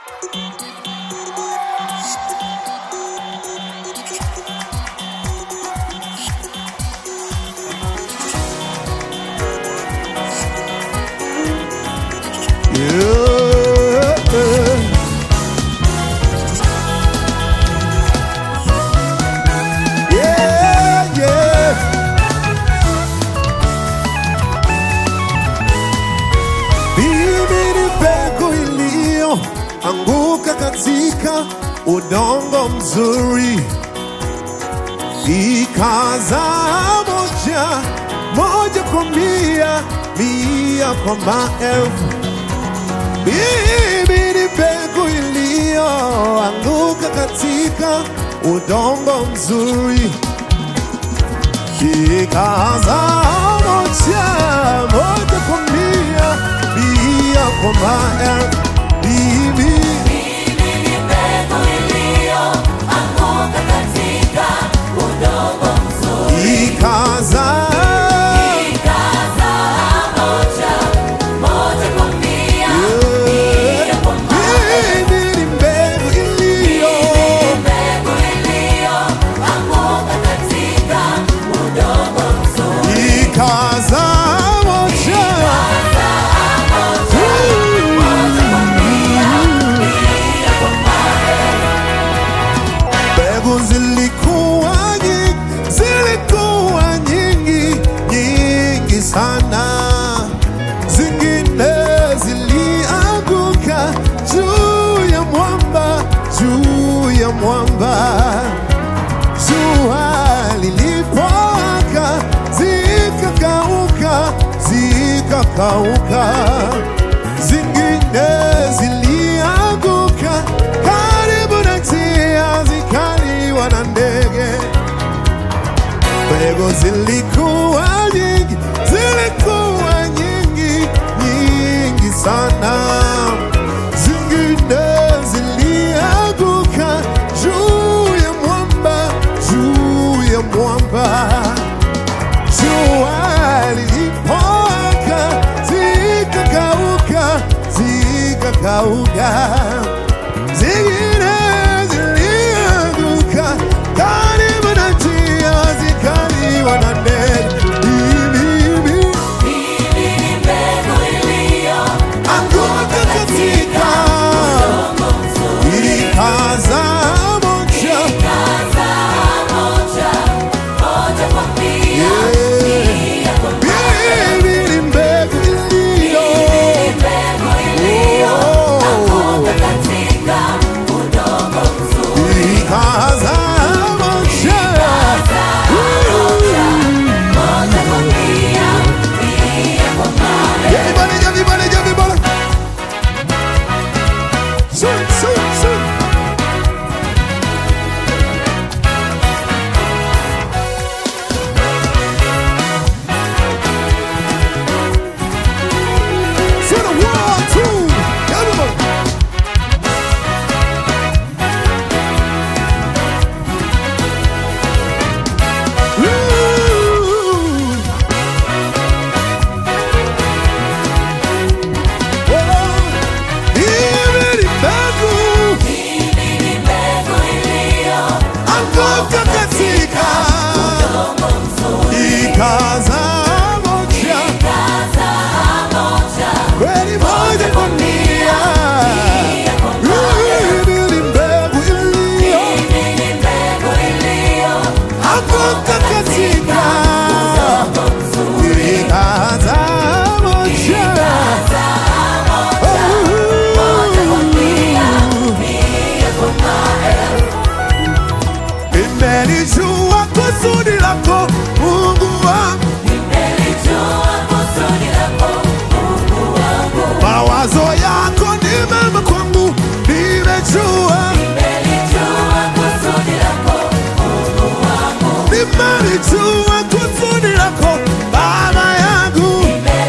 Yeah. Yeah, yeah. Mimi ni mbegu iliyoanguka katika udongo mzuri, ikazaa moja moja kwa mia, mia kwa maelfu. Mimi ni mbegu iliyoanguka katika udongo mzuri, ikazaa moja moja kwa mia, mia kwa maelfu. Mimi ikazaa mimi ni mbegu iliyo ikazaa moja mbegu zilikuwa nyingi, zilikuwa nyingi nyingi sana, zingine zilianguka juu ya mwamba, juu ya mwamba. Jua lilipowaka zikakauka, zikakauka, zingine zilianguka karibu na njia, zikaliwa na ndege. Mbegu zilikuwa nyingi, zilikuwa nyingi nyingi sana, zingine zilianguka juu ya mwamba, juu ya mwamba. Jua lilipowaka zikakauka, zikakauka, zingine zilianguka karibu na njia, zikaliwa na ndege. Mimi anguka katika ikazaa moja Mimi ni mbegu iliyo ikazaa moja Everybody, everybody, everybody. Sing, sing, sing. For the world, too. Everybody. Ooh. Hivi ni mbegu anguka katika ikazaa moja kweli moja kwa mia. Hivi ni mbegu iliyo anguka katika ikazaa moja Nimelijua kusudi lako Mungu wangu, mawazo yako ni mema kwangu, nimejua, nimelijua kusudi lako Baba yangu,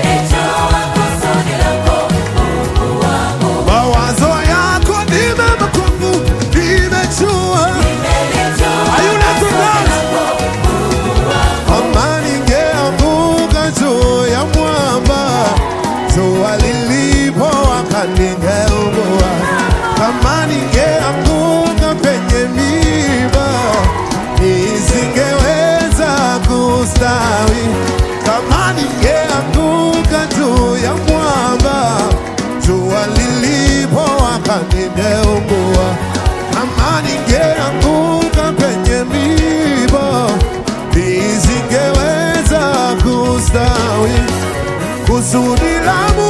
mawazo yako ni mema kwangu, nimejua. Hayuna tundani kama ningeanguka juu ya mwamba, jua lilipowaka ningeungua. kustawi. Kama ningeanguka juu ya mwamba, jua lilipowaka ningeungua. Kama ningeanguka kwenye miiba, nisingeweza kustawi. Kusudi la